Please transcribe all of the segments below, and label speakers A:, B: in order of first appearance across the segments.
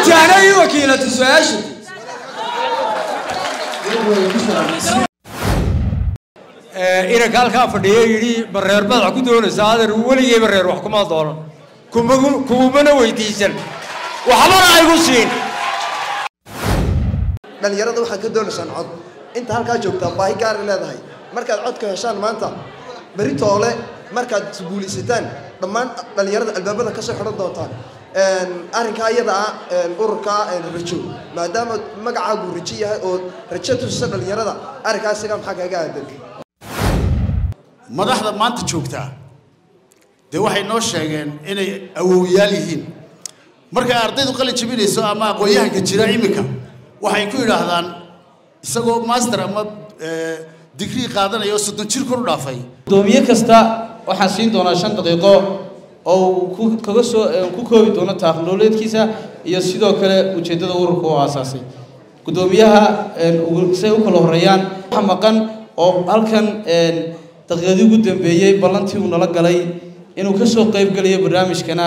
A: jaana ii wakiilata su-aasha inanka halkaa fadhiya yidhi bareer madax ku doonaysa adeer weligay bareer wax kuma doonan kumagu kumana weydiisan waxbana aygu siin
B: dhalinyarada waxaad ka doonaysaan cod inta halkaa joogtaa baahi gaara leedahay markaad codka heshaan maanta beri toole markaad isguulaysataan dhammaan dhalinyarada albaabada kasoo xidhan doontaan arrinkaa iyada ah ururka rajo maadaama magacaagu rajo yahay oo rajo tusisa dhalinyarada arrinkaa isaga maxaa kaaga aadan
C: madaxda maanta joogtaa dee waxay noo sheegeen inay awowyaal yihiin markay ardaydu qalin jabinayso ama aqoon-yahanka jira iminka waxay ku yidhaahdaan isagoo master ama digrii qaadanaya oo soddon jir kor u dhaafay
D: gudoomiye kasta waxaan siin doonaa shan daqiiqo oo uu ku kaga soo ku koobi doono taaqnololeedkiisa iyo sidoo kale ujeeddada ururka oo aasaasay gudoomiyaha say u kala horeeyaan waxa maqan oo halkan daqiiqadii ugu dambeeyey ballantii uu nala galay inuu ka soo qayb gelayo barnaamijkana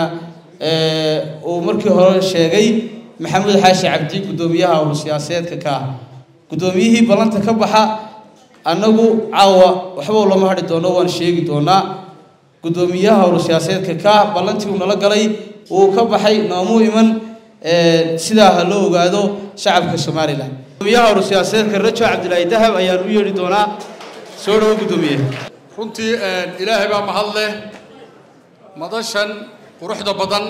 D: uu markii hore sheegay maxamuud xaashi cabdi gudoomiyaha urur siyaasadeedka ka ah gudoomiyihii ballanta ka baxa annagu caawa waxba lama hadhi doono waan sheegi doonaa gudoomiyaha urur siyaasadeedka ka ah ballantii uu nala galay uu ka baxay noomuu iman sidaa ha loo ogaado shacabka somalilan gudoomiyaha urur siyaasadeedka rajo cabdilaahi dahab ayaan u yeedhi doonaa soo dhawo gudoomiye
E: runtii ilaahay baa mahad leh madashan quruxda badan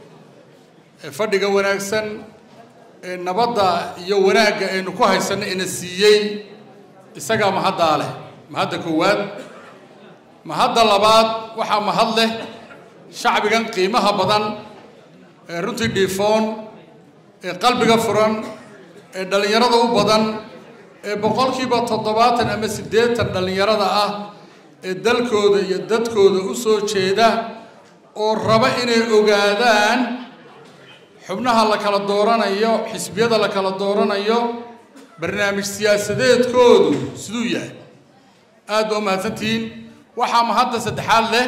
E: ee fadhiga wanaagsan ee nabadda iyo wanaagga aynu ku haysanno ina siiyey isagaa mahaddaa leh mahadda koowaad mahadda labaad waxaa mahad leh shacbigan qiimaha badan ee runtii dhiifoon ee qalbiga furan ee dhallinyarada u badan ee boqolkiiba toddobaatan ama siddeetan dhallinyarada ah ee dalkooda iyo dadkooda u soo jeeda oo raba inay ogaadaan xubnaha la kala dooranayo xisbiyada la kala dooranayo barnaamij siyaasadeedkoodu siduu yahay aad baa u mahadsantihiin waxaa mahadda saddexaad leh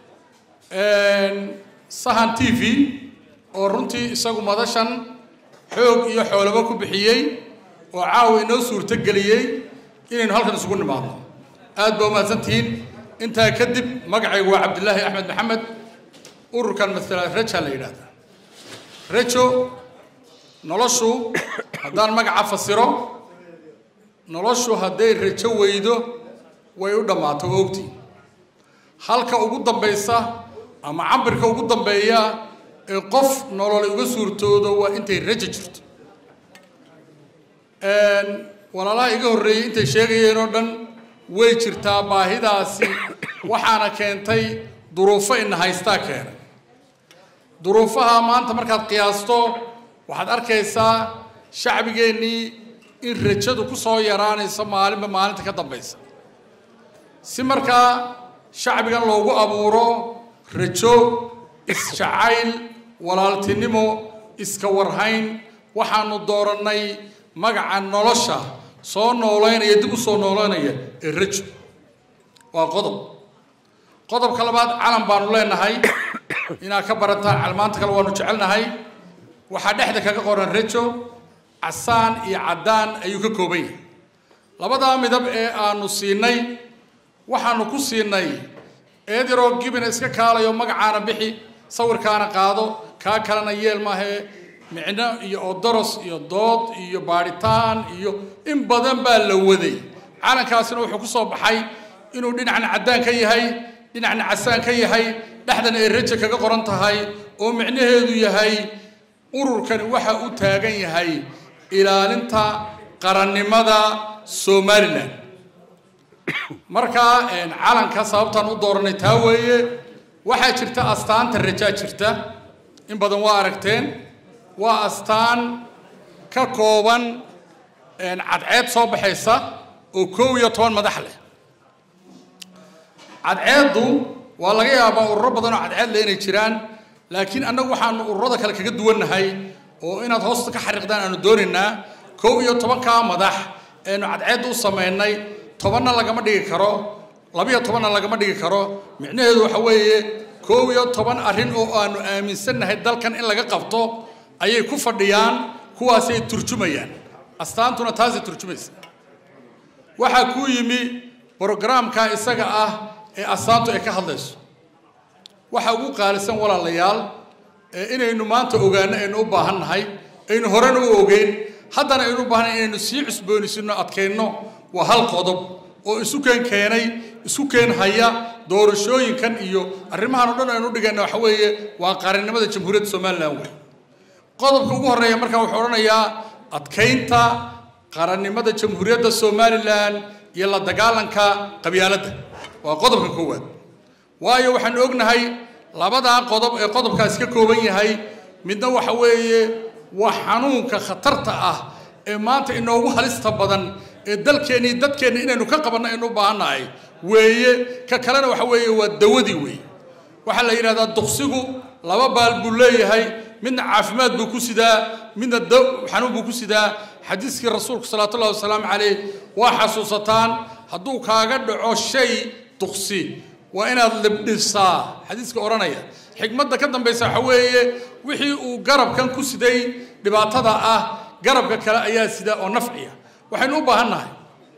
E: sahan t v oo runtii isagu madashan xoog iyo xoolaba ku bixiyey oo caawa inoo suurto geliyey inaynu halkan isugu nimaadno aad baa u mahadsantihiin intaa kadib magacaygu waa cabdilaahi axmed maxamed ururkan masala raja la yidhaahdaa rajo noloshu haddaan magaca fasiro noloshu hadday rajo weydo way u dhammaato oo ogtii halka ugu dambaysa ama cabirka ugu dambeeya ee qof nololay uga suurtoodo waa intay rajo jirto walaalaha iga horreeyey intay sheegayeen oo dhan way jirtaa baahidaasi waxaana keentay duruufo ina haystaa keenay duruufaha maanta markaad qiyaasto waxaad arkaysaa shacbigeennii in rajadu ku soo yaraanayso maalinba maalinta ka dambaysa si markaa shacbigan loogu abuuro rajo isjacayl walaaltinimo iska warhayn waxaanu doorannay magaca nolosha soo noolaynaya dib u soo noolaynaya ee rajo waa qodob qodobka labaad calan baanu leenahay inaad ka barataan calmaanta kale waanu jecelnahay waxaa dhexda kaga qoran rajo casaan iyo caddaan ayuu ka kooban yahay labadaa midab ee aanu siinay waxaanu ku siinay eediroo gibina iska kaalayo magacaana bixi sawirkaana qaado kaa kalena yeel maahee micno iyo odoros iyo dood iyo baadhitaan iyo in badan baa la waday calankaasina wuxuu ku soo baxay inuu dhinacna caddaan ka yahay dhinacna casaan ka yahay dhexdana ay raja kaga qoran tahay oo micnaheedu yahay ururkani waxa uu taagan yahay ilaalinta qarannimada somalilan markaa calanka sababtaan u dooranay taa weeye waxaa jirta astaanta rajaa jirta in badan waa aragteen waa astaan ka kooban cadceed soo baxaysa oo koob iyo toban madax leh cadceeddu waa laga yaabaa ururo badan oo cadceed leh inay jiraan laakiin annagu waxaanu ururada kale kaga duwannahay oo inaad hoosta ka xariiqdaan aanu doonaynaa kow iyo tobankaa madax eenu cadceedda u samaynay tobanna lagama dhigi karo labiyo tobanna lagama dhigi karo micnaheedu waxa weeye kow iyo toban arrin oo aanu aaminsannahay dalkan in laga qabto ayay ku fadhiyaan kuwaasay turjumayaan astaantuna taasay turjumaysa waxaa kuu yimi brogaraamka isaga ah ee astaantu ay ka hadlayso waxa ugu qaalisan walaalayaal ee inaynu maanta ogaano aynu u baahan nahay aynu horena u ogeyn haddana aynu u baahannahay inaynu sii cusboonaysinno adkayno waa hal qodob oo isu keen keenay isku keen haya doorashooyinkan iyo arrimahan oo dhan aynu dhigayna waxa weeye waa qaranimada jamhuuriyadda somalilan wey qodobka ugu horreeya markaa wuxuu odhanayaa adkaynta qarannimada jamhuuriyadda somalilan iyo la dagaalanka qabyaaladda waa qodobka koowaad waayo waxaanu ognahay labadaa qodob ee qodobkaasi ka kooban yahay midna waxa weeye waa xanuunka khatarta ah ee maanta inoogu halista badan ee dalkeenna iyo dadkeenna inaynu ka qabanno aynu u baahannahay weeye ka kalena waxa weeye waa dawadii weeye waxaa la yidhahdaa duqsigu laba baal buu leeyahay midna caafimaad buu ku sidaa midna xanuun buu ku sidaa xadiiskii rasuulku salawaatullahi wasalaamu calayh waa xasuusataan hadduu kaaga dhaco shay duqsi waa inaad libdhisaa xadiiska odhanaya xikmadda ka dambaysa waxa weeye wixii uu garabkan ku siday dhibaatada ah garabka kale ayaa sida oo nafciya waxaynu u baahan nahay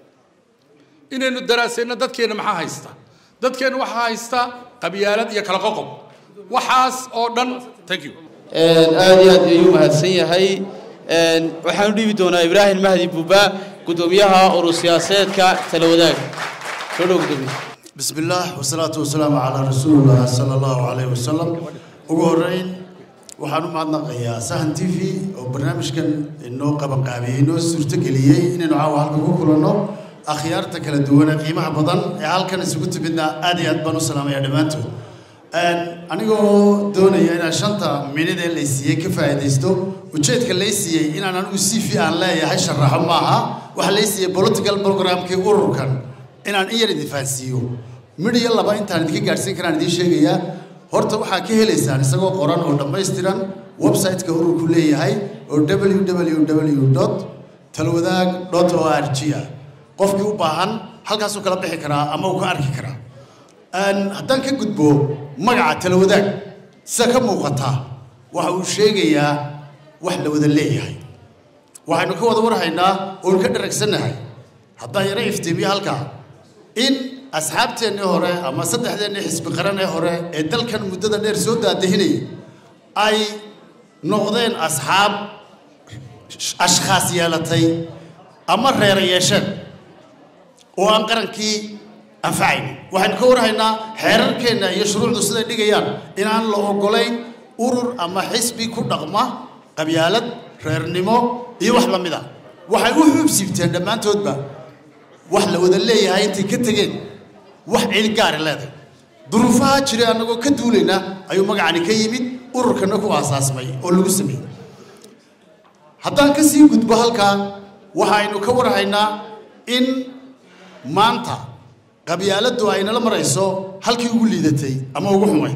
E: inaynu daraasayno dadkeenna maxaa haysta dadkeenna waxaa haysta qabyaalad iyo kala qoqob waxaas oo dhan thank you
D: aad iyo aad ayuu mahadsan yahay waxaan u dhiibi doonaa ibraahim mahdi buuba guddoomiyaha urur siyaasadeedka tala wadaag soo dhow guddoomiye
C: بسم الله والصلاة والسلام على رسول الله صلى الله عليه وسلم ugu horeyn waxaan u mahadnaqayaa sahan t v oo barnaamijkan inoo qabanqaabiyey inoo suurtogeliyey inaynu caawa halka ku kulanno akhyaarta kala duwan ee qiimaha badan ee halkan isugu timidna aad iyo aad baan u salaamaya dhammaantood anigoo doonaya inaan shanta minid ee laysiiyey ka faa'iidaysto ujeedka laysiiyey inaan anigu c v aan leeyahay sharaxo maaha waxa laysiiyey political programkii ururkan inaan in yar idin fahansiiyo midh iyo laba intaan idinka gaadhsiin karaan idiin sheegayaa horta waxaa ka helaysaan isagoo qoran oo dhammaystiran website-ka ururku leeyahay oo www talwadaag o r g ah qofkii u baahan halkaasuu kala bixi karaa ama uu ka arki karaa haddaan ka gudbo magaca talwadaag sida ka muuqataa waxa uu sheegayaa wax la wada leeyahay waxaynu ka wada warhaynaa oonu ka dharagsannahay haddaan yaro iftiimiyo halkaa in asxaabteennii hore ama saddexdeennii xisbi qaran ee hore ee dalkan muddada dheer soo daadahinayay ay noqdeen asxaab ashkhaas yeelatay ama reera yeesheen oo aan qarankii anfacayn waxaynu ka warhaynaa xeerarkeenna iyo shuruucdu siday dhigayaan inaan la oggolayn urur ama xisbi ku dhaqma qabyaalad reernimo iyo wax la mid a waxay u xuubsiibteen dhammaantoodba wax la wada leeyahay intay ka tegeen wax cid gaari leedahay duruufaha jiray annagoo ka duulayna ayuu magacani ka yimid ururkana ku aasaasmay oo lagu sameeyey haddaan ka sii gudbo halkaa waxaynu ka warhaynaa in maanta qabyaaladdu aynala marayso halkii ugu liidatay ama ugu xumay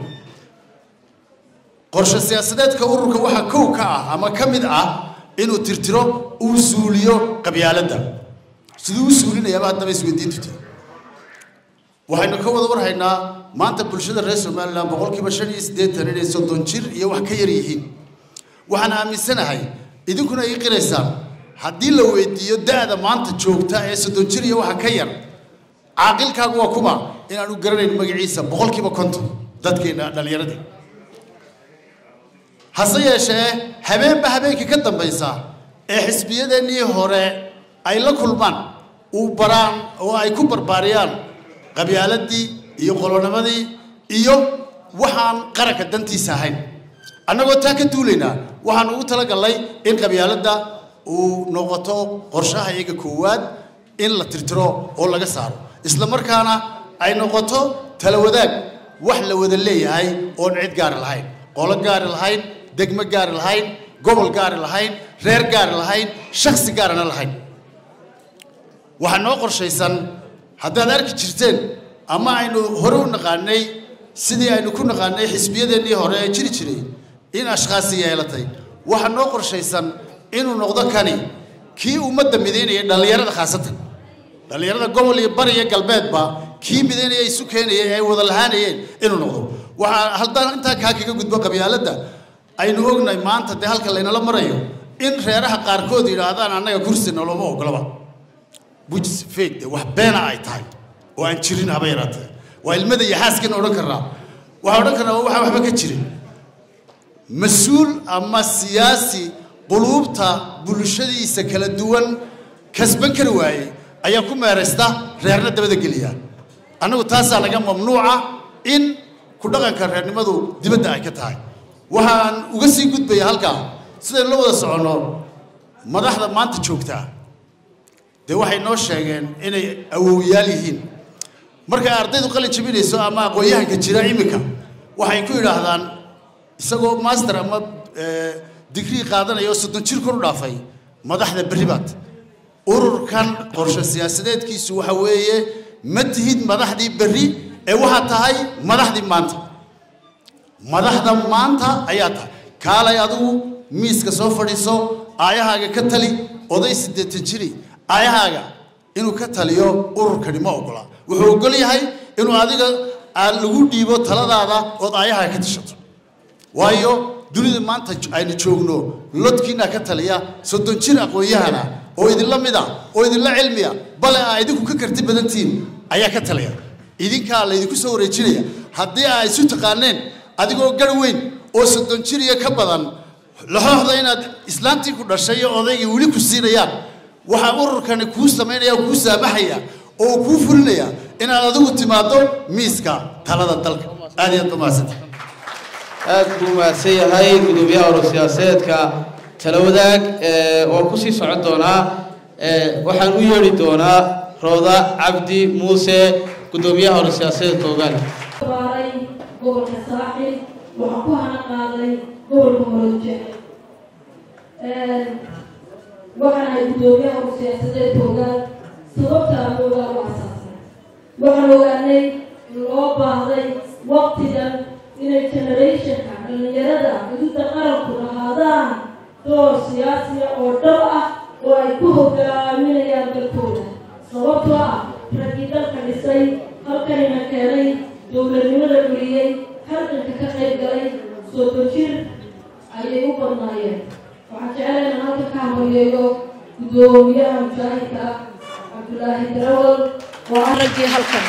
C: qorshe siyaasadeedka ururka waxaa kow ka ah ama ka mid ah inuu tirtiro uu suuliyo qabyaaladda siduu u suulinayaaba haddaba isweydiintu tahay waxaynu ka wada warhaynaa maanta bulshada reer somalilan boqolkiiba shan iyo siddeetan inay soddon jir iyo wax ka yar yihiin waxaan aaminsanahay idinkuna ii qiraysaan haddii la weydiiyo da-da maanta joogta ee soddon jir iyo waxa ka yar caaqilkaagu waa kuma inaanu garanayn magaciisa boqolkiiba konton dadkeena dhallinyaradii hase yeeshee habeenba habeenkii ka dambaysa ee xisbiyadeennii hore ay la kulmaan uu baraan oo ay ku barbaariyaan qabyaaladii iyo qolonimadii iyo waxaan qaranka dantiisa ahayn annagoo taa ka duulaynaa waxaan ugu talagallay in qabyaaladda uu noqoto qorshaha iyaga koowaad in la tirtiro oo laga saaro isla markaana ay noqoto tala wadaag wax la wada leeyahay oon cid gaari lahayn qolo gaari lahayn degmo gaari lahayn gobol gaari lahayn reer gaari lahayn shaksi gaarana lahayn waxaa noo qorshaysan haddaad arki jirteen ama aynu hore u naqaanay sidii aynu ku naqaanay xisbiyadeennii hore ee jiri jiray in ashkhaasi yeelatay waxaa noo qorshaysan inuu noqdo kani kii ummadda midaynaya dhallinyarada khaasatan dhallinyarada gobol iyo bari iyo galbeedba kii midaynaya isu keenaya ee ay wada lahaanayeen inuu noqdo waxaa haddaan intaa kaa kaga gudbo qabyaaladda aynu ognahay maanta dee halka laynala marayo in reeraha qaarkood yidhaahdaan annaga kursi noloma ogolaba bujis fake de wax beena ay tahay oo aan jirin haba yaraatee waa ilmada iyo xaaskana odhan karnaa waxaa odhan karnaa waxaa waxba ka jirin mas-uul ama siyaasi quluubta bulshadiisa kala duwan kasban kari waayey ayaa ku meeraysta reerna dabada geliya annagu taasaa laga mamnuuca in ku dhaqanka reernimadu dibadda ay ka tahay waxaan uga sii gudbaya halkaa sidaynu la wada soconno madaxda maanta joogtaa dee waxay noo sheegeen inay awowyaal yihiin markay ardaydu qalin jabinayso ama aqoon-yahanka jira iminka waxay ku yidhaahdaan isagoo master ama digrii qaadanaya oo soddon jir kor u dhaafay madaxda berribaad ururkan qorshe siyaasadeedkiisu waxa weeye ma tihid madaxdii berri ee waxaad tahay madaxdii maanta madaxda maanta ayaa tahay kaalay adigu miiska soo fadhiiso aayahaaga ka tali oday siddeetan jiri aayahaaga inuu ka taliyo ururkani ma ogola wuxuu ogol yahay inuu adiga aad lagu dhiibo taladaada ood aayahaaga ka tashato waayo dunida maanta aynu joogno lodkiina ka taliya soddon jir aqoon-yahana oo idinla mid a oo idinla cilmiya bale aa idinku ka karti badantihiin ayaa ka taliya idinkaa laydinku soo wareejinaya haddii aa isu taqaaneen adigoo gar weyn oo soddon jir iyo ka badan laxooxda inaad islaantii ku dhashay iyo odaygii weli ku siinayaan waxaa ururkani kuu samaynaya kuu saamaxaya oo kuu fulinaya inaad adigu timaado miiska talada dalka aad iyo aad ba mahadsanta
D: aad buu mahadsan yahay gudoomiyaha urur siyaasadeedka tala wadaag oo kusii socon doonaa waxaan u yeedhi doonaa rooda cabdi muuse gudoomiyaha urur siyaasadeedka ogaal
F: baaray gobolka saaxil waxaan ku hana qaaday gobolka moroje waxaan ahay gudoomiyaha urur siyaasadeedka ogaal sababta aan ogaal u asaasnay waxaan ogaanay in loo baahday waqtigan inay generationka dhallinyarada xuduudda qaranku lahaadaan door siyaasiya oo dhab ah oo ay ku hogaaminayaan dalkooda sababtoo ah raggii dalka dhisay halkanina keenay dowladnimada dhuliyey halganka ka qayb galay soddon jir ayay u badnaayeen waxaan jeclay inaan halka ka hamaliyeeyo gudoomiyaha mujaahidka ah cabdulaahi darawal oo ah raggii halkan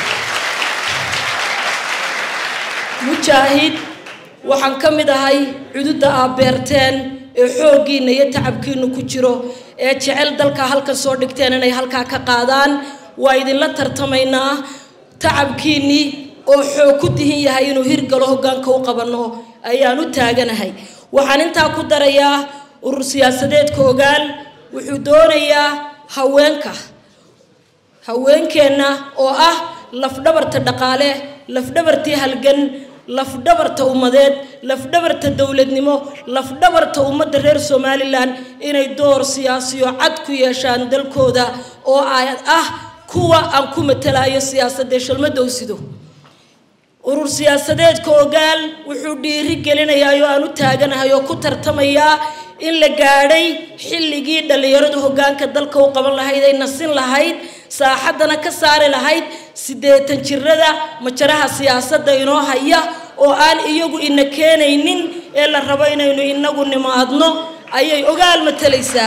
F: mujaahid waxaan ka mid ahay cududda aad beerteen ee xooggiinna iyo tacabkiinnu ku jiro ee jecel dalka halkan soo dhigteen inay halkaa ka qaadaan waa idinla tartamaynaa tacabkiinnii oo xoog ku dihin yahay inuu hirgalo hoggaanka u qabanno ayaan u taaganahay waxaan intaa ku darayaa urur siyaasadeedka ogaal wuxuu doonayaa haweenka haweenkeenna oo ah lafdhabarta dhaqaale lafdhabartii halgan lafdhabarta ummadeed lafdhabarta dowladnimo lafdhabarta ummadda reer somalilan inay door siyaasiyo cad ku yeeshaan dalkooda oo ay ah kuwa aan ku matalayo siyaasadee shalmadowsido urur siyaasadeedka ogaal wuxuu dhiiri gelinayaa oo aan u taaganahay oo ku tartamayaa in la gaadhay xilligii dhallinyaradu hoggaanka dalka u qaban lahayd ay nasin lahayd saaxaddana ka saari lahayd siddeetan jirada majaraha siyaasadda inoo haya oo aan iyagu ina keenaynin ee la rabo inaynu inagu nimaadno ayay ogaal matalaysaa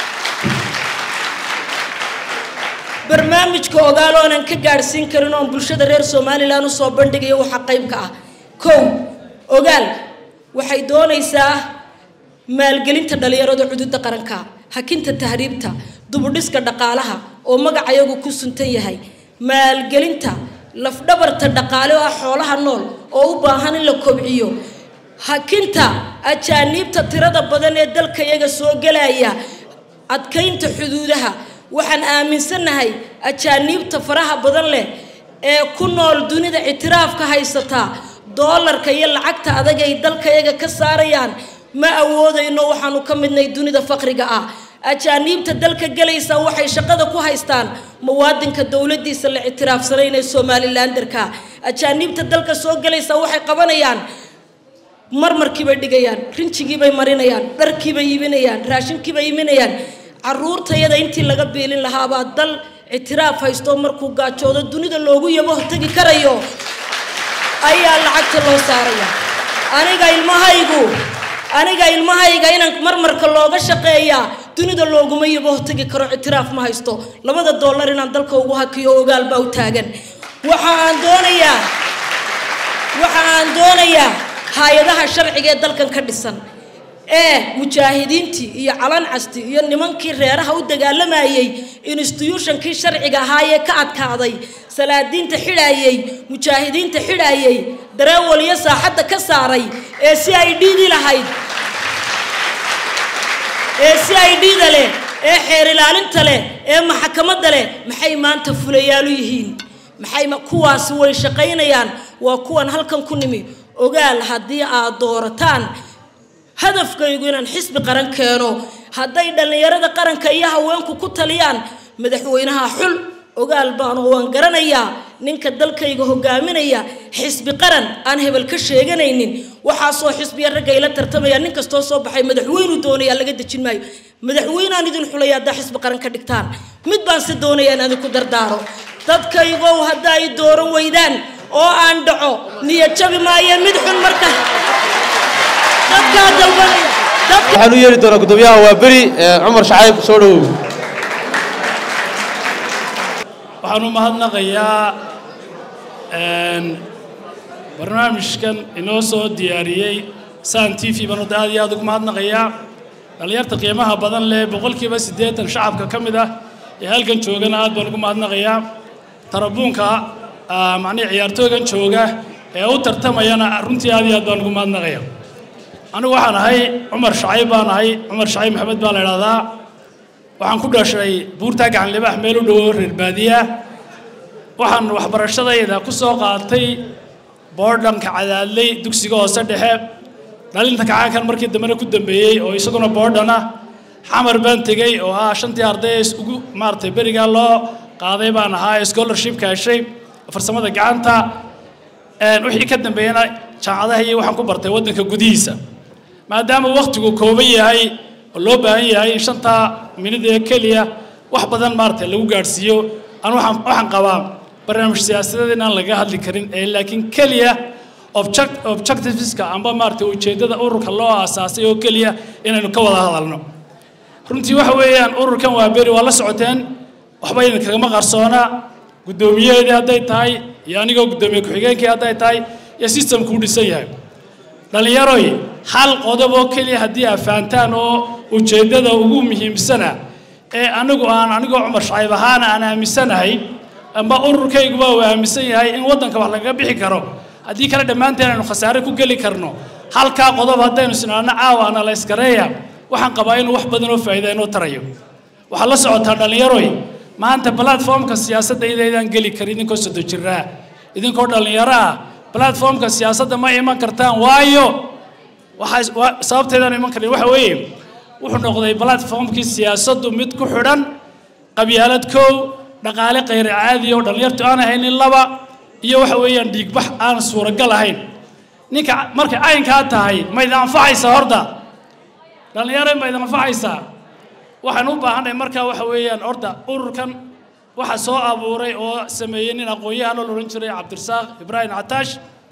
F: barnaamijka ogaal oonan ka gaadhsiin karin oon bulshada reer somalilan usoo bandhigayo waxaa qaybka ah kow ogaal waxay doonaysaa maalgelinta dhallinyarada cududda qaranka hakinta tahriibta dubudhiska dhaqaalaha oo magacayagu ku suntan yahay maalgelinta lafdhabarta dhaqaale oo ah xoolaha nool oo u baahan in la kobciyo hakinta ajaaniibta tirada badan ee dalka iyaga soo gelaya adkaynta xuduudaha waxaan aaminsannahay ajaaniibta faraha badan leh ee ku nool dunida ictiraafka haysataa doolarka iyo lacagta adag ay dalka iyaga ka saarayaan ma awoodayno waxaanu ka midnay dunida faqriga ah ajaaniibta dalka gelaysa waxay shaqada ku haystaan muwaadinka dowladiisa la ictiraafsanayna somalilanderka ajaaniibta dalka soo gelaysa waxay qabanayaan marmarkiibay dhigayaan rinjigiibay marinayaan dharkiibay iibinayaan raashinkiibay iibinayaan caruurtayada intii laga biilin lahaabaa dal ictiraaf haysto markuu gaajoodo dunida loogu yabo hortagi karayo ayaa lacagta loo saaraya aniga ilmahaygu aniga ilmahayga inaan marmarka looga shaqeeyaa dunida looguma yabo tegi karo ictiraaf ma haysto labada dollar inaan dalka ugu hakiyo ogaal baa u taagan waxa aan doonayaa waxa aan doonayaa hay-adaha sharciga ee dalkan ka dhisan ee mujaahidiintii iyo calan casti iyo nimankii reeraha u dagaalamayey institutionkii sharciga ahaayee ka adkaaday salaadiinta xidhaayey mujaahidiinta xidhaayey dareewaliyo saaxadda ka saaray ee si ay dhiidi lahayd ee si ay dhiida leh ee xeer ilaalinta leh ee maxakamadda leh maxay maanta fulayaalu yihiin maxay kuwaasi way shaqaynayaan waa kuwan halkan ku nimi ogaal haddii aad doorataan hadafkaygu inaan xisbi qaran keeno hadday dhallinyarada qaranka iyo haweenku ku taliyaan madaxweynaha xul ogaal baanu waan garanayaa ninka dalkayga hogaaminaya xisbi qaran aan hebel ka sheeganaynin waxaasoo xisbiya ragga ila tartamaya nin kastoo soo baxay madaxweynuu doonaya laga dejin maayo madaxweynaan idin xulaya haddaa xisbi qaran ka dhigtaan mid baan si doonaya in idinku dardaaro dadkaygow hadda ay dooran weydaan oo aan dhaco niyad jabi maayo mid xun marka dadkaa dalbanaya dadka
D: waxaan u yeeri doonaa guddoomiyaha waa beri cumar shacayb soo dhowow
G: waxaan u mahadnaqayaa barnaamijkan inoo soo diyaariyey san t v baan wadda aad iyo aad ugu mahadnaqayaa dhallinyarta qiimaha badan leh boqolkiiba siddeetan shacabka ka mid ah ee halkan joogana aad baan ugu mahadnaqayaa tarabuunka macnihi ciyaartooygan jooga ee u tartamayana runtii aad iyo aad baan ugu mahadnaqaya anigu waxaan ahay cumar shacayb baan ahay cumar shacayb maxamed baa la idhahdaa waxaan ku dhashay buurtaa gacan libaax meel u dhowo reer baadiya waxaan waxbarashadayda ku soo qaatay boordhanka cadaadley dugsiga hoose dhexe dhalinta kacaankan markii dambena ku dambeeyey oo isaguna boordhan ah xamar baan tegey oo ah shantii arday ugu maaragtay berigaa loo qaaday baan ahaa scholarshipka heshay farsamada gacanta wixii ka dambeeyana jaamacadaha iyo waxaan ku bartay waddanka gudihiisa maadaama wakhtigu kooban yahay oo loo baahan yahay in shantaa minid ee keliya wax badan maaragtay lagu gaadhsiiyo aan waxaan waxaan qabaa barnaamij siyaasadeed inaan laga hadli karin ee laakiin keliya object objectiveska amba maaragtay ujeeddada ururka loo aasaasay oo keliya inaynu ka wada hadalno runtii waxa weeyaan ururkan waa beri waa la socoteen waxba idinkagama qarsoona guddoomiyaheedii hadday tahay iyo anigoo guddoomiye ku-xigeenkii hadday tahay iyo systemkuu dhisan yahay dhallinyaroy hal qodob oo keliya haddii aad fahantaan oo ujeeddada ugu muhiimsana ee anigu aan anigoo cumar shacayb ahaana aan aaminsanahay amba ururkayguba uu aaminsan yahay in waddanka wax lagaga bixi karo haddii kale dhammaanteen aynu khasaare ku geli karno halkaa qodob haddaynu sinaano caawa analyskareeya waxaan qabaa inuu wax badan oo faa'iida inoo tarayo waxaad la socotaa dhallinyaroy maanta platformka siyaasadda idaydaan geli karin idinkoo sodo jiraa idinkoo dhallinyaro ah platformka siyaasadda ma iman kartaan waayo waxaa sababteedaan iman karin waxa weeye wuxuu noqday platformkii siyaasaddu mid ku xidhan qabyaalad kow dhaqaale khayr caadi oo dhallinyartu aan haynin laba iyo waxa weeyaan dhiigbax aan suuragal ahayn ninka markay caynkaa tahay ma idin anfacaysaa horta dhallinyaro ma idin anfacaysaa waxaan u baahanay markaa waxa weeyaan horta ururkan waxa soo abuuray oo sameeyey nin aqoon-yahan oo la odhan jiray cabdirasaaq ibraahim cataash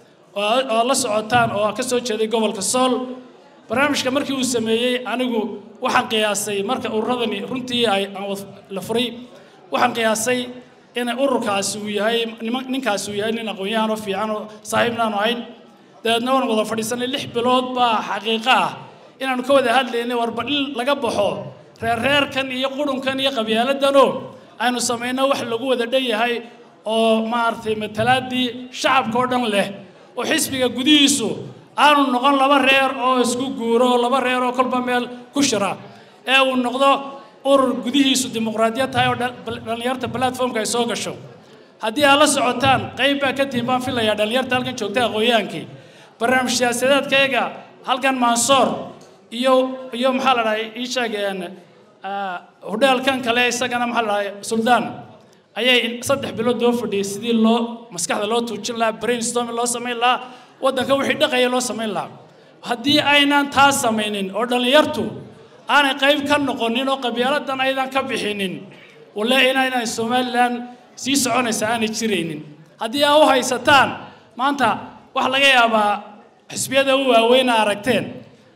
G: oo la socotaan oo ka soo jeeday gobolka sool barnaamijka markii uu sameeyey anigu waxaan qiyaasay marka ururadani runtii ay la furay waxaan qiyaasay in ururkaasi uu yahay ninkaasi uu yahay nin aqoon-yahan oo fiican oo saaxiibnaanu ahayn dabeedna waan wada fadhiisanay lix bilood baa xaqiiqo ah inaanu ka wada hadlaynay warba in laga baxo reerreerkan iyo qurunkan iyo qabyaaladanoo aynu samayno wax lagu wada dhan yahay oo maaragtay matalaadii shacabka oo dhan leh oo xisbiga gudihiisu aanu noqon laba reer oo isku guuro laba reer oo kolba meel ku shira ee uu noqdo urur gudihiisu dimuqraadiyad tahay oo dhallinyarta platformka ay soo gasho haddii aad la socotaan qayb baa ka tihin baan filayaa dhallinyarta halkan joogta aqoonyahaankii barnaamij siyaasadeedkayga halkan mansoor iyo iyo maxaa la dhahay ii sheegeen hodheelkan kale isagana maxaa la dhahay suldaan ayay saddex bilood loo fadhiyey sidii loo maskaxda loo tuujin lahaa brainstorming loo samayn lahaa waddanka wixii dhaqaya loo samayn lahaa haddii aynan taas samaynin oo dhallinyartu aanay qayb ka noqonin oo qabyaaladan aydan ka bixinin walle inaynay somalilan sii soconaysa aanay jiraynin haddii aa u haysataan maanta waxaa laga yaabaa xisbiyada u waaweyna aragteen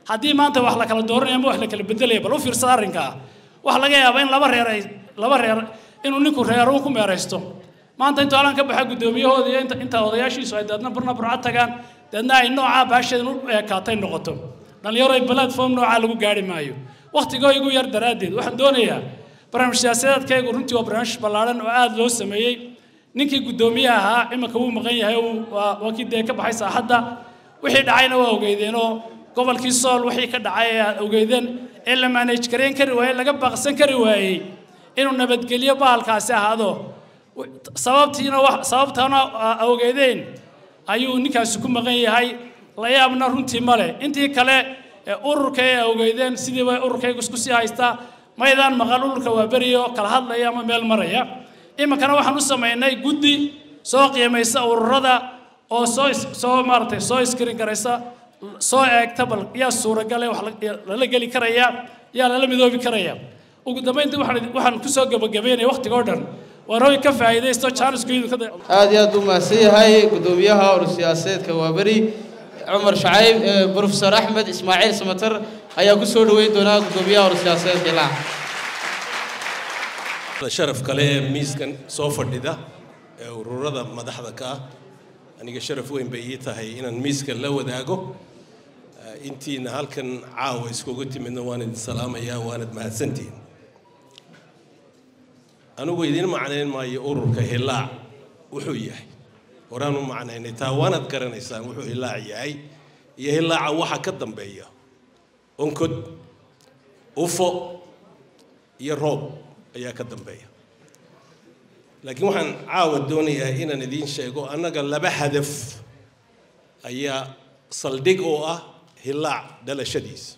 G: haddii maanta wax la kala dooranaya ama wax la kala bedelaya bal u fiirsada arrinkaa waxa laga yaabaa in laba reer ay laba reer inuu ninku reeruun ku meeraysto maanta intuu alan ka baxa guddoomiyahooda iyo inta inta odayaashiisu ay deedna burna burca tagaan deedna ay noocaa baasheedan u eekaatay noqoto dhalinyaro ay platform noocaa lagu gaari maayo wakhtigoo igu yar daraaddeed waxaan doonayaa barnaamij siyaasadeedkaygu runtii waa barnaamij ballaadhan oo aada loo sameeyey ninkii guddoomiyaha ahaa iminka wuu maqan yahay waa waa kii dee ka baxay saaxadda wixii dhacayna waa ogeydeenoo gobolkii sool wixii ka dhacay ee aad ogeydeen ee la manage gareyn kari waayey laga baaqsan kari waayey inuu nabadgelyo bahalkaasi ahaado sababtiina wax sababtana ogeydeen ayuu ninkaasi ku maqan yahay la yaabna runtii male intii kale ee ururka ee ogeydeen sidiiba ururkaygu isku sii haystaa maydaan maqal ururka waa beriyo kala hadlaya ama meel maraya iminkana waxaan u samaynay guddi soo qiimaysa ururada oo soo soo maaragtay soo iskirin garaysa soo eegta bal yaa suuragale wax lala geli karaya yaa lala midoobi karaya ugu dambayntii waxaan waxaan kusoo gabagabeynaya wakhtigoo dhan waan hooy ka faa'iidaysto jaaniskuidu ka
D: aad iyo aad u mahadsan yahay guddoomiyaha urur siyaasadeedka waaberi cumar shacayb brofesor axmed ismaaciil samatar ayaa ku soo dhoweyn doonaa guddoomiyaha urur siyaasadeedka ilaa
H: sharaf kale ee miiskan soo fadhida ee ururada madaxda ka ah aniga sharaf weyn bay ii tahay inaan miiskan la wadaago intiina halkan caawa iskugu timidna waan idin salaamayaa waanad mahadsantihin anigu idiin macnayn maayo ururka hilaac wuxuu yahay horaan u macnaynay taa waanad garanaysaan wuxuu hilaac yahay iyo hilaaca waxa ka dambeeya onkod ufo iyo roob ayaa ka dambeeya laakiin waxaan caawa doonayaa inaan idiin sheego annaga laba hadaf ayaa saldhig oo ah hilaac dhalashadiisa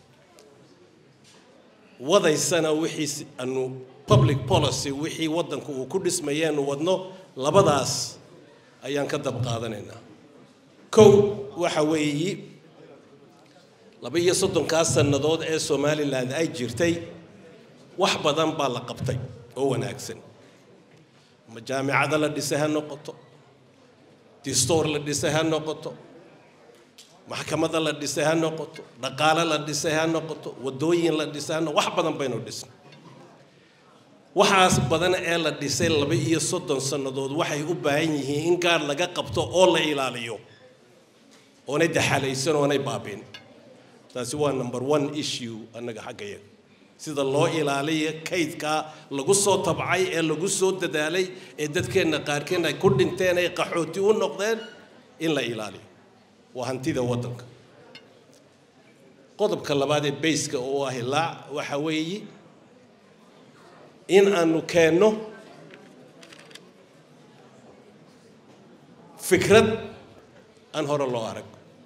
H: wadaysana wixii anu public policy wixii waddanku uu ku dhismayeenu wadno labadaas ayaan ka dab qaadanaynaa kow waxa weeyi laba iyo soddonkaas sannadood ee somalilan ay jirtay wax badan baa la qabtay oo wanaagsan ama jaamicado la dhisay ha noqoto distoor la dhisay ha noqoto maxkamada la dhisay ha noqoto dhaqaale la dhisay ha noqoto waddooyin la dhisay ha noqoto wax badan baynu dhisnay waxaas badan ee la dhisay laba iyo soddon sannadood waxay u baahan yihiin in gaar laga qabto oo la ilaaliyo oonay daxalaysan oonay baabin taasi waa number one issue annaga xaggayaga sida loo ilaaliyo kaydka lagu soo tabcay ee lagu soo dadaalay ee dadkeenna qaarkeen ay ku dhinteen ay qaxooti u noqdeen in la ilaaliyo waa hantida waddanka qodobka labaad ee bayska oo ah ilaac waxa weeye in aanu keenno fikrad aan hore loo arag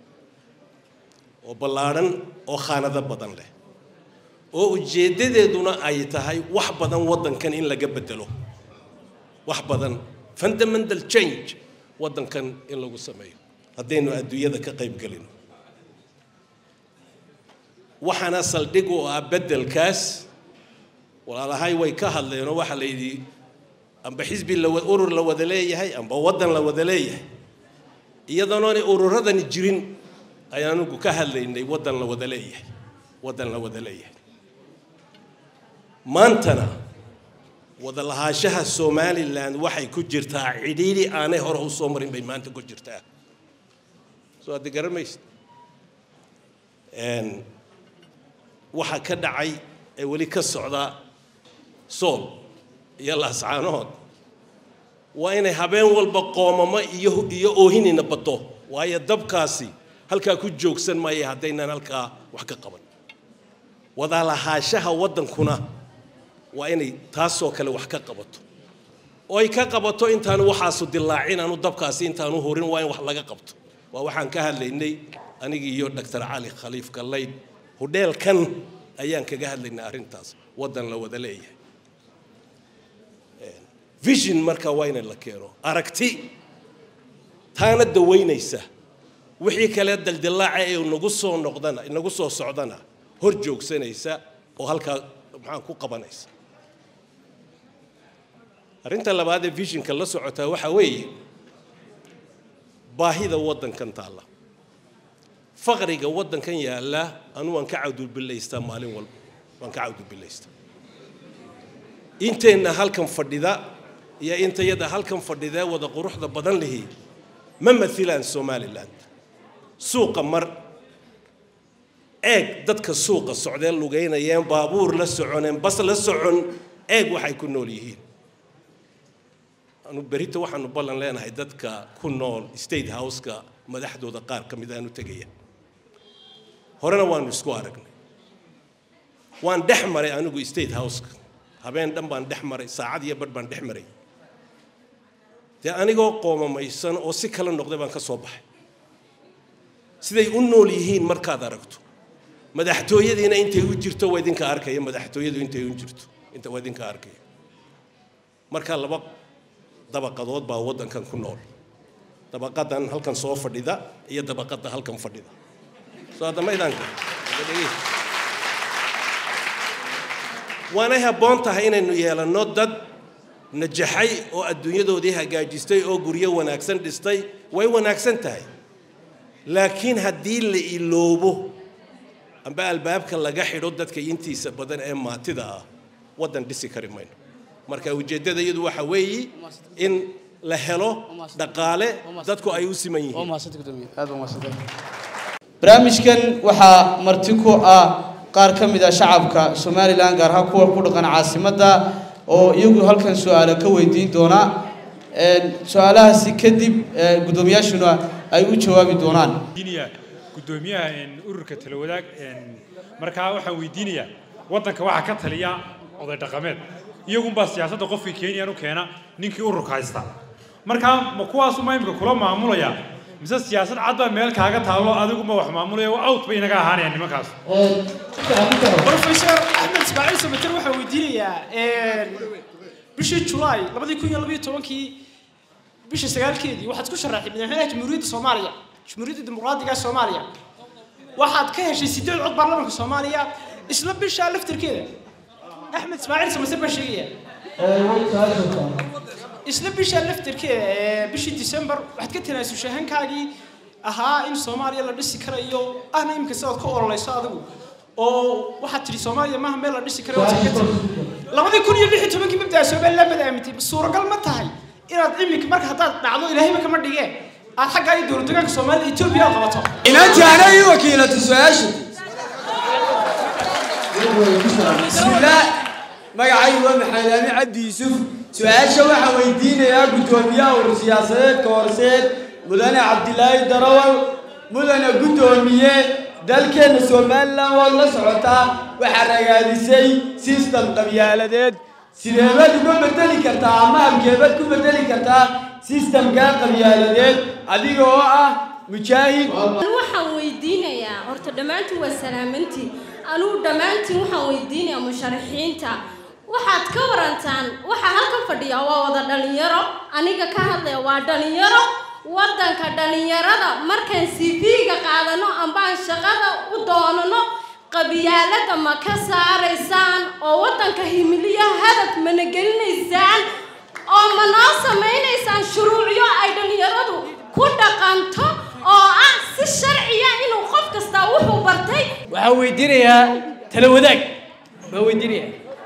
H: oo ballaadhan oo khaanado badan leh oo ujeeddadeeduna ay tahay wax badan waddankan in laga bedelo wax badan fundamental change waddankan in lagu sameeyo haddaynu adduunyada ka qayb gelino waxaana saldhig u ah beddelkaas walaalahay way ka hadleenoo waxaa la yidhi amba xisbi la urur la wada leeyahay amba waddan la wada leeyahay iyadoonay ururadani jirin ayaan anigu ka hadlaynay waddan la wada leeyahay waddan la wada leeyahay maantana wada lahaanshaha somalilan waxay ku jirtaa cidhiidhi aanay hore u soo marin bay maanta ku jirtaa soo addi garamaysid waxaa ka dhacay ee weli ka socda sool iyo laascaanood waa inay habeen walba qoomamo iyo iyo oohinina baddo waayo dabkaasi halkaa ku joogsan maaya haddaynan halkaa wax ka qaban wada lahaanshaha waddankuna waa inay taasoo kale wax ka qabato oo ay ka qabato intaanu waxaasu dilaacin aanu dabkaasi intaanu horin waa in wax laga qabto waa waxaan ka hadlaynay anigii iyo doctor cali khaliif gallayd hudheelkan ayaan kaga hadlaynay arrintaas waddan la wada leeyahay vision marka waa inay la keeno aragti taana dawaynaysa wixii kale daldilaaca ee nagu soo noqdana nagu soo socdana hor joogsanaysa oo halkaa maxaan ku qabanaysa arrinta labaad ee visionka la socotaa waxaa weeye baahida waddankan taalla faqriga waddankan yaalla anu waan ka cawdulbilaystaa maalin walba waan ka cawdulbilaystaa inteenna halkan fadhida iyo intayada halkan fadhidee wada quruxda badan lihi ma mailaan somalilan suuqa mar eeg dadka suuqa socdeen lugaynayeen baabuur la soconeen bas la socon eeg waxay ku nool yihiin anu berita waxaanu ballan leenahay dadka ku nool state houseka madaxdooda qaar ka mid aanu tegaya horena waanu isku aragnay waan dhex maray anigu state houseka habeen dhan baan dhex maray saacad iyo badh baan dhex maray dee anigoo qoomamaysan oo si kala noqday baan ka soo baxay siday u nool yihiin markaad aragto madaxtooyadiina intay u jirto waa idinka arkaya madaxtooyadu intay u jirto inta waa idinka arkaya marka laba dabaqadood baa waddankan ku nool dabaqadan halkan soo fadhida iyo dabaqada halkan fadhida soo hadda maydaanka waanay habboon tahay inaynu yeelanno dad najaxay oo adduunyadoodii hagaajistay oo guryo wanaagsan dhistay way wanaagsan tahay laakiin haddii la iloobo amba albaabka laga xidho dadka intiisa badan ee maatida ah waddan dhisi kari mayno marka ujeeddada iyadu waxa weeyi in la helo dhaqaale dadku ay u siman yihiin
D: barnaamijkan waxaa marti ku ah qaar ka mid ah shacabka somalilan gaar ahaan kuwa ku dhaqan caasimadda oo iyagu halkan su-aalo ka weydiin doona su-aalahaasi kadib guddoomiyaashuna ay u jawaabi doonaan
I: gudoomiyaha ururka talawadaag markaa waxaan weydiinayaa waddanka waxaa ka taliya oday dhaqameed iyagunbaa siyaasadda qofkii kenyan u keena ninkii ururka haysta markaa ma kuwaasuma imika kula maamulaya mise siyaasad cad baa meel kaaga taallo adiguma wax maamulaya out bay inaga ahaanayaan nimankaas
J: professor axmed ismaaciil samater waxaan weydiinayaa bishii julaay labadii kun iyo labiyo tobankii bisha sagaalkeedii waxaad ku sharaxday madaxweynaha jamhuuriyadda soomaaliya jamhuuriyadda dimuqraadiga soomaaliya waxaad ka heshay sideed cod baarlamaanka soomaaliya isla bishaa laftarkeeda axmed ismaaciil samater baa sheegaya isla bisha laftarkeeda ee bishii december waxaad ka tanaasushay hankaagii ahaa in soomaaliya la dhisi karayo ahna imika sidaad ka ololayso adigu oo waxaad tidhi soomaaliya maaha meel la dhisi karayo waad kaga tiri labadii kun iyo lix iyo tobankii mabdaa somaliland baad aamintay suuragal ma tahay inaad imika marka haddaad dhacdo ilaahayba kama dhigeen aad xaggaa iyo dowlad deegaanka soomaalida etoobiya aad qabato
A: inantii ana ii wakiilato su-aasha bismillaah magacaygu waa maxamed aami cabdi yuusuf su-aasha waxaan weydiinayaa guddoomiyaha urur siyaasadeedka horseed mudane cabdilaahi darawal mudane guddoomiye dalkeenna somalilan waad la socotaa waxaa ragaadisay sistem qabyaaladeed sideebaad uga bedeli kartaa ama halkeebaad ku bedeli kartaa sistemkaa qabyaaladeed adiga oo ah mujaahid
K: waxaan weydiinayaa horta dhammaantiin waa salaamantiin anugu dhammaantiin waxaan weydiinayaa musharaxiinta waxaad ka warantaan waxaa halkan fadhiya waa wada dhalinyaro aniga ka hadlaya waa dhalinyaro waddanka dhalinyarada markaan cv-ga qaadano ambaan shaqada u doonano qabyaalada ma ka saaraysaan oo waddanka himiliyo hadaf mana gelinaysaan oo ma noo samaynaysaan shuruucyo ay dhalinyaradu ku dhaqanto oo ah si sharciya inuu qof kastaa wuxuu bartay
L: waxaan weydiinayaa tala wadaag baan weydiinayaa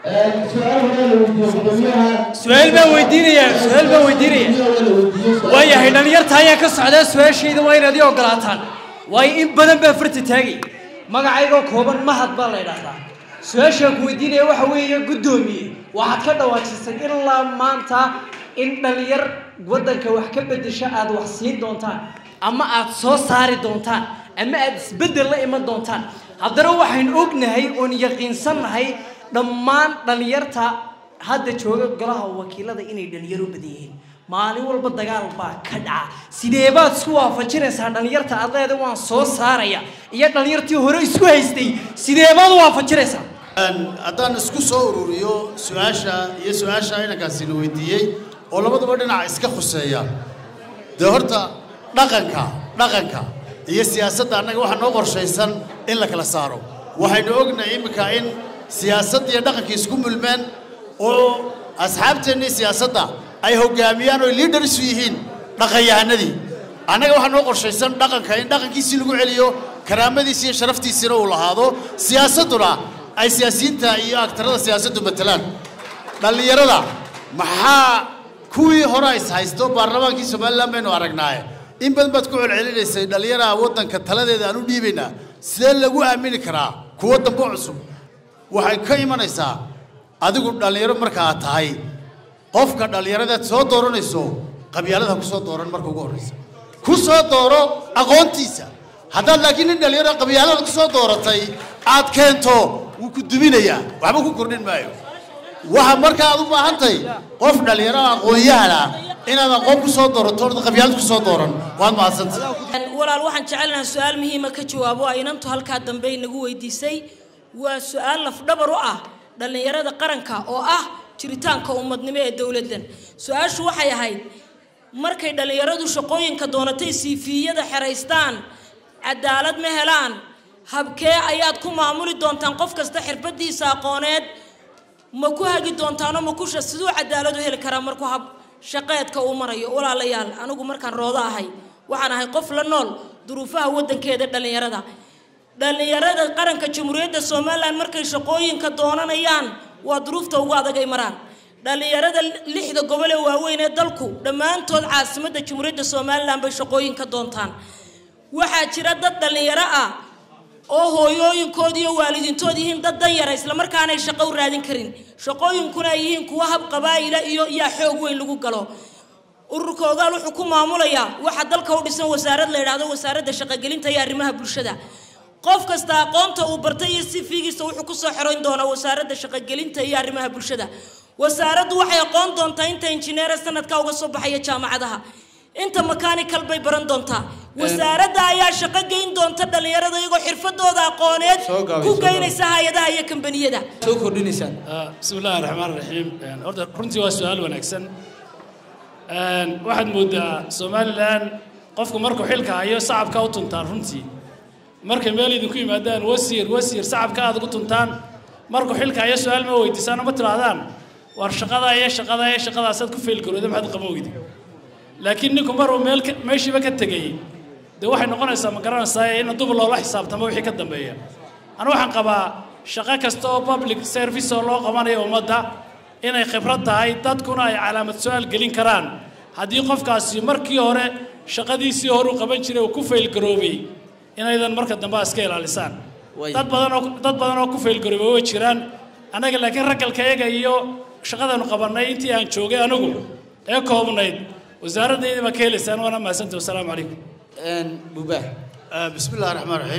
L: su-aal baan weydiinayaa su-aal baan weydiinayaa waayahay dhalinyarta ayaa ka socdaa su-aashayda waa inaad ii ogolaataan waayo in badan baa farta taagay magacaygoo kooban mahad baa la idhaahdaa su-aashaan ku weydiinaya waxa weeye guddoomiye waxaad ka dhawaajisay ilaa maanta in dhalinyar waddanka wax ka beddesha aad wax siin doontaan ama aad soo saari doontaan ama aad isbeddel la iman doontaan haddana waxaynu ognahay oon yaqiinsannahay dhammaan dhalinyarta hadda jooga golaha wakiilada inay dhalinyaro badan yihiin maalin walba dagaal baa ka dhaca sidee baad isku waafajinaysaa dhalinyarta aad leeda waan soo saaraya iyo dhalinyartii hore isku haystay sidee baad u waafajinaysaa
C: haddaan isku soo ururiyo su-aasha iyo su-aasha inankaasina weydiiyey oo labaduba dhinaca iska khuseeya dee horta dhaqanka dhaqanka iyo siyaasadda annaga waxaa noo qorshaysan in la kala saaro waxaynu ognahay iminka in siyaasadda iyo dhaqanka isku mulmeen oo asxaabteennii siyaasadda ay hoggaamiyaan oo liidharisu yihiin dhaqanyahanadii annaga waxaa noo qorshaysan dhaqanka in dhaqankiisii lagu celiyo karaamadiisa iyo sharaftiisina uu lahaado siyaasadduna ay siyaasiyiinta iyo aktarada siyaasaddu matalaan dhallinyarada maxaa kuwii hore is haysto baarlamaankii somalilan baynu aragnaaye in badan baad ku celcelinaysay dhallinyaraha waddanka taladeeda aan u dhiibaynaa sidee lagu aamini karaa kuwo dambe cusub waxay ka imanaysaa adigu dhallinyaro markaa tahay qofka dhallinyaradaad soo dooranayso qabyaalada ku soo dooran marka ugu horreysa ku soo dooro aqoontiisa haddaad laakiin nin dhallinyaro qabyaalada ku soo dooratay aad keento wuu ku duminayaa waxba ku kordhin maayo waxa marka aad u baahantahay qof dhallinyaro aqoon-yahana inaad aqoon ku soo doorato orda qabyaalad ku soo dooran waad mahadsantay
F: walaal waxaan jecelnaha su-aal muhiima ka jawaabo ay inantu halkaa dambe inagu weydiisay waa su-aal lafdhabar u ah dhallinyarada qaranka oo ah jiritaanka ummadnimo ee dowladdan su-aashu waxay ahayd markay dhallinyaradu shaqooyinka doonatay siifiyada xeraystaan cadaalad ma helaan habkee ayaad ku maamuli doontaan qof kasta xirfadiisa aqooneed ma ku hagi doontaano ma kusha siduu cadaalad u heli karaa markuu hab shaqeedka uu marayo walaalayaal anigu markaan roodo ahay waxaan ahay qof la nool duruufaha waddankeeda dhallinyarada dhallinyarada qaranka jamhuuriyadda somalilan markay shaqooyinka doonanayaan waa duruufta ugu adag ay maraan dhallinyarada lixda gobol ee waaweyn ee dalku dhammaantood caasimadda jamhuuriyadda somalilan bay shaqooyinka doontaan waxaa jira dad dhallinyaro ah oo hooyooyinkood iyo waalidiintood yihiin dad danyara islamarkaanay shaqo u raadin karin shaqooyinkuna ay yihiin kuwa hab qabaa'ila iyo yaa xoog weyn lagu galo ururka ogaal wuxuu ku maamulayaa waxaa dalka u dhisan wasaarad la yidhaahdo wasaaradda shaqogelinta iyo arrimaha bulshada qof kasta aqoonta uu bartay iyo sifigiisa wuxuu kusoo xeroyn doonaa wasaaradda shaqogelinta iyo arrimaha bulshada wasaaraddu waxay aqoon doontaa inta injineera sanadka uga soo baxaya jaamacadaha inta mechanical bay baran doontaa wasaaradda ayaa shaqo geyn doonta dhallinyarada iyagoo xirfadooda aqooneed ku geynaysa hay-adaha iyo kambaniyada
D: soo kordhinaysaan
G: bismi illaahi raxmaan raxiim horta runtii waa su-aal wanaagsan waxaad moodaa somalilan qofku markuu xilka hayo sacabka u tuntaan runtii markay meel idinku yimaadaan wasiir wasiir sacabka aad ugu tuntaan markuu xilka hayo su-aal ma weydiisaan ma tirahdaan war shaqada iyo shaqada iyo shaqadaasaad ku feelgarooda maxaad qaba weydi laakiin ninku maruu meel meeshiiba ka tegay dee waxay noqonaysaa ma garanaysaa in dub loola xisaabtamo wixii ka dambeeya anu waxaan qabaa shaqo kasta oo public service oo loo qabanayo ummadda inay khibrad tahay dadkuna ay calaamad su-aal gelin karaan haddii qofkaasi markii hore shaqadiisii hore u qaban jiray uu ku faylgaroobay inaydan marka dambe iska ilaalisaan dad badan oo dad badan oo ku faylgaroobay way jiraan annaga laakiin raggalkayaga iyo shaqadanu qabannay intii aan joogay anigu ee koobnayd wasaaraddeydii baa ka helaysaan waana mahadsantahi wasalaamu calaykum
D: buubaa
C: bismi illahi raxmaan raxiim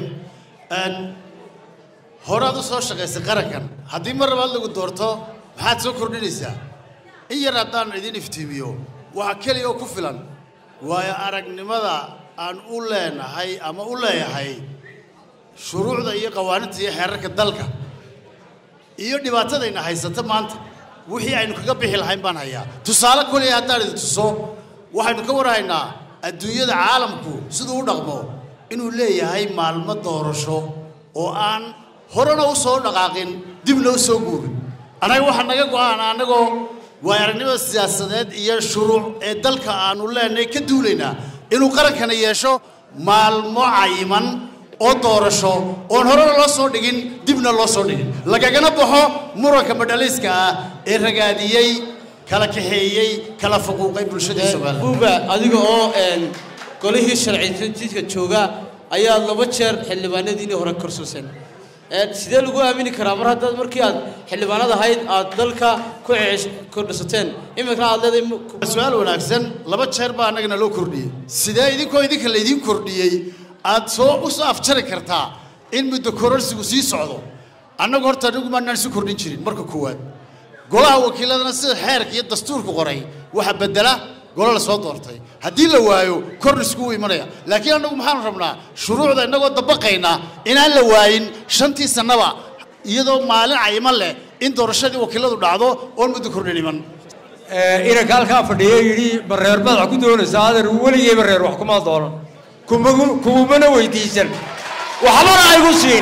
C: horaad u soo shaqaysay qarankan haddii mar labaad lagu doorto maxaad soo kordhinaysaa in yar haddaan idin iftiimiyo waxa keliya oo ku filan waayo aragnimada aan u leenahay ama u leeyahay shuruucda iyo qawaaninta iyo xeerarka dalka iyo dhibaatadayna haysata maanta wixii aynu kaga bixi lahayn baan hayaa tusaale koliya haddaan idin tuso waxaynu ka warhaynaa adduunyada caalamku siduu u dhaqmo inuu leeyahay maalmo doorasho oo aan horena u soo dhaqaaqin dibna u soo guurin annaga waxaa naga go-aan annagoo waay aragnimada siyaasadeed iyo shuruuc ee dalka aanu leenahay ka duulaynaa inuu qarankana yeesho maalmo cayiman oo doorasho oon horena loo soo dhigin dibna loo soo dhigin lagagana baxo muranka madhaliiska ah ee ragaadiyey kala kaxeeyey kala faquuqay bulshadii somaliland
D: buuba adiga oo golihii sharci jooga ayaa laba jeer xildhibaanadiinii hore korsuseen sidee lagu aamini karaa mar haddaad markii aad xildhibaanad ahayd aad dalka ku kordhisateen iminkana aad leedahay
C: su-aal wanaagsan laba jeer baa annagana loo kordhiyey sidee idinkoo idinka laydiin kordhiyey aad soo u soo afjari kartaa in muddo kororsigu sii socdo annagu horta anigu maanaan isu kordhin jirin marka koowaad golaha wakiiladana sida xeerka iyo dastuurku qoray waxa bedela golo la soo doortay haddii la waayo kordhisku wuu imanaya laakiin annagu maxaanu rabnaa shuruucda innagoo dabaqayna inaan la waayin shantii sannaba iyadoo maalin cayiman leh in doorashadii wakiiladu dhacdo oon muddo kordhin iman
M: inanka halkaa fadhiya yidhi bareer madax ku doonaysa adeer weligay bareer wax kuma doonan kumagu kumumana weydiisan waxbana aygu siin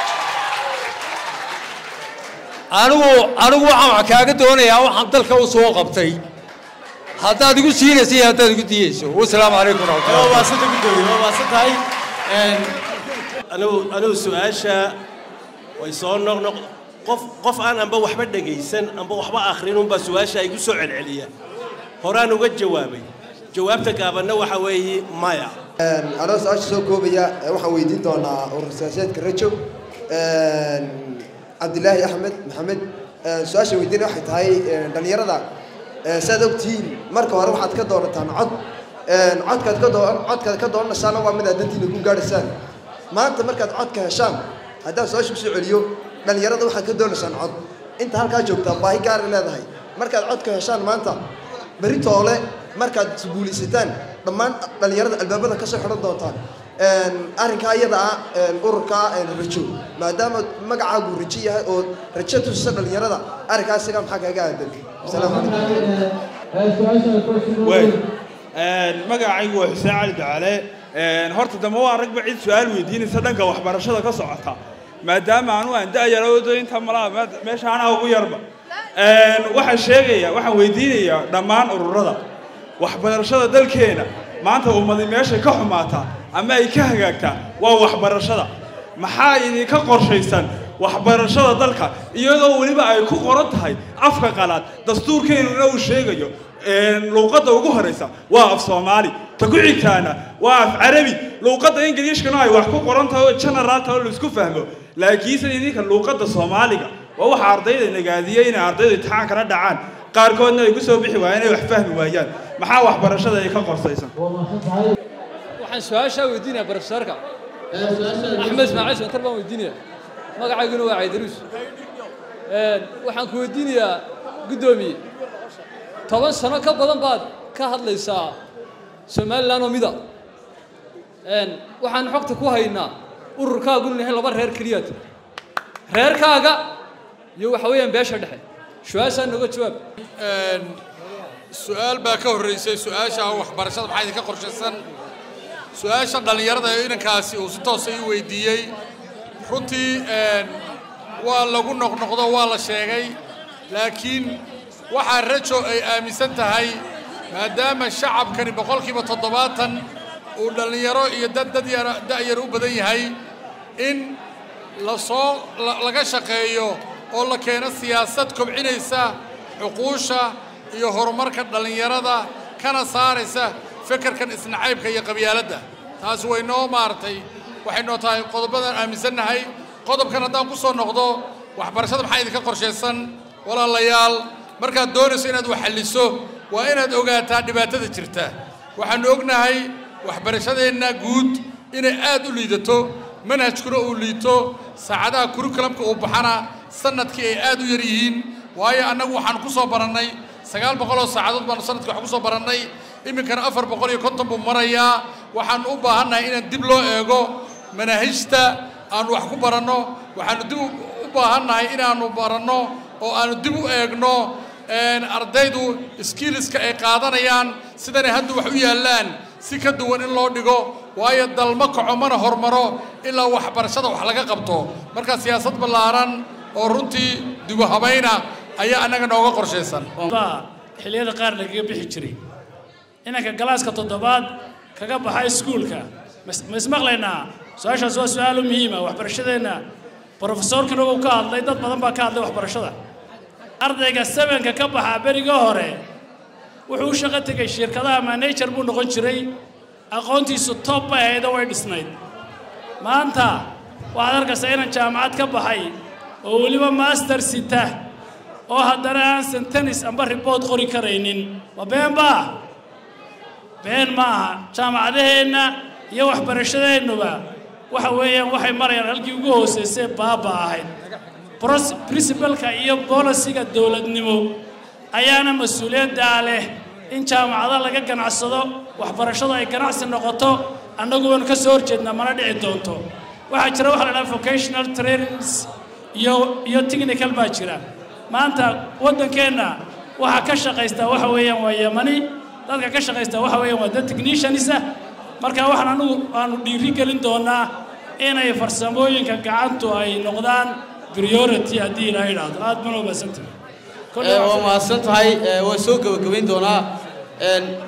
M: anigu anigu waxaan wax kaaga doonayaa waxaan dalka u soo qabtay haddaad igu siinaysa iyo haddaad igu diyeyso wasalaamu calaykum
D: waa maasanta gudoomiye waa maasan tahay
H: anigu anigu su-aasha way soo noqnoq qof qof aan amba waxba dhegaysan amba waxba akhrin unbaa su-aasha igu soo celceliya horaan uga jawaabay jawaabta gaabanna waxa weeye maya
B: anoo su-aasha soo koobaya ee waxaan weydiin doonaa urur siyaasadeedka rajo cabdilaahi axmed maxamed su-aasha weydiina waxay tahay dhallinyarada saad ogtihiin marka hore waxaad ka doonataan cod codkaad ka doo codkaad ka doonaysaana waa mid aad dantiina ku gaadhaysaan maanta markaad codka heshaan haddaan su-aasha kusoo celiyo dhallinyarada waxaad ka doonaysaan cod inta halkaa joogtaa baahi gaar ay leedahay markaad codka heshaan maanta berri toole markaad isguulaysataan dhammaan dhallinyarada albaabada ka soo xidhan doontaan arrinkaa iyada ah ururkaa rajo maadaama magacaagu rajo yahay oo rajo tusisa dhallinyarada arrinkaa isaga maxaa kaaga aadan asalaamu
N: way magacaygu waa xuseen cali ducale horta dambe waa ragba cid su-aal weydiinaysa dhanka waxbarashada ka socota maadaama anu aan da-yaroodo inta malaa meesha anaa ugu yarba waxaan sheegaya waxaan weydiinayaa dhammaan ururada waxbarashada dalkeena maanta ummadi meeshay ka xumaataa ama ay ka hagaagtaa waa waxbarashada maxaa idinka qorshaysan waxbarashada dalka iyadoo weliba ay ku qoran tahay afka qalaad dastuurkeenuna uu sheegayo luuqadda ugu horaysa waa af soomaali ta ku xigtaana waa af carabi luuqadda ingiliishkana ay wax ku qoran tahay oo generaalta oo laisku fahmo laakiinse idinka luuqadda soomaaliga waa waxa ardayda nagaadiyey inay ardaydu imtixaankana dhacaan qaarkoodna ay ku soo bixi waayeen inay wax fahmi waayaan maxaa waxbarashada ay ka qorsaysan
O: waxaan su-aashaa weydiinaya barofesorka axmed ismaaciil santar baan weydiinaya magacayguna waa caydaruus waxaan ku weydiinayaa guddoomiye toban sano ka badan baad ka hadlaysaa somalilan oo mida waxaan xogta ku haynaa ururkaagu inahay laba reer keliyaad reerkaaga iyo waxa weeyaan beesha dhexe su-aashaa nooga jawaab
E: su-aal baa ka horreysay su-aasha waxbarashada maxaa idinka qorshaysan su-aasha dhallinyarada ee inankaasi uu si toosa ii weydiiyey runtii waa lagu noqnoqdo waa la sheegay laakiin waxaa rajo ay aaminsan tahay maadaama shacabkani boqolkiiba toddobaatan uu dhallinyaro iyo dad dad yara da'yar u badan yahay in lasoo laga shaqeeyo oo la keeno siyaasad kobcinaysa xuquusha iyo horumarka dhallinyarada kana saaraysa fekerkan isnacaybka iyo qabyaaladda taasi way noo maaragtay waxay noo tahay qodobadan aaminsannahay qodobkan haddaan ku soo noqdo waxbarashada maxaa idinka qorshaysan walaalayaal markaad doonayso inaad wax xalliso waa inaad ogaataa dhibaatada jirta waxaannu ognahay waxbarashadeenna guud inay aad u liidato manhajkuna uu liito saacadaha kurikulamka uu baxana sanadkii ay aad u yar yihiin waayo annagu waxaanu ku soo barannay sagaal boqol oo saacadood baanu sanadkii wax ku soo barannay iminkana afar boqol iyo konton buu marayaa waxaanu u baahannahay inaan dib loo eego manaahijta aanu wax ku baranno waxaanu dib u baahannahay inaannu baranno oo aanu dib u eegno ardaydu skiiliska ay qaadanayaan sidanay hadda wax u yaallaan si ka duwan in loo dhigo waayo dalma kaco mana hormaro ilaa waxbarashada wax laga qabto marka siyaasad ballaaran oo runtii dibu habayna ayaa annaga nooga qorshaysan
G: xilliyada qaar lagaga bixi jiray inanka galaaska toddobaad kaga baxa iskuulka ma ismaqlaynaa su-aashaas waa su-aal u muhiima waxbarashadeenna brofesorkina wuu ka hadlay dad badan baa ka hadlay waxbarashada ardayga sevenka ka baxaa beriga hore wuxuu u shaqo tegay shirkadaha manager buu noqon jiray aqoontiisu top bay ahaydoo way dhisnayd maanta waxaad arkaysaa inaan jaamacad ka baxay oo weliba master sita oo haddana aan sentanis amba ribood qori karaynin waa been baa been ma aha jaamacadaheenna iyo waxbarashadeennuba waxa weeyaan waxay marayaan halkii ugu hoosaysay baaba ahayd princibalka iyo bolisiga dowladnimo ayaana mas-uuliyaddaa leh in jaamacado laga ganacsado waxbarashadu ay ganacsi noqoto annagu waanu ka soo horjeednaa mana dhici doonto waxaa jira waxa la dhaha vocational trainings iyo iyo technical baa jira maanta waddankeenna waxaa ka shaqaysta waxa weeyaan waa yamani dadka ka shaqaysta waxa weeyaan waa dad technicians ah marka waxaan anugu aanu dhiiri gelin doonaa inay farsamooyinka gacantu ay noqdaan priority haddii ilaa idhaahdo aad bana umaadsantahay
D: waa mahadsan tahay waan soo gebagabayn doonaa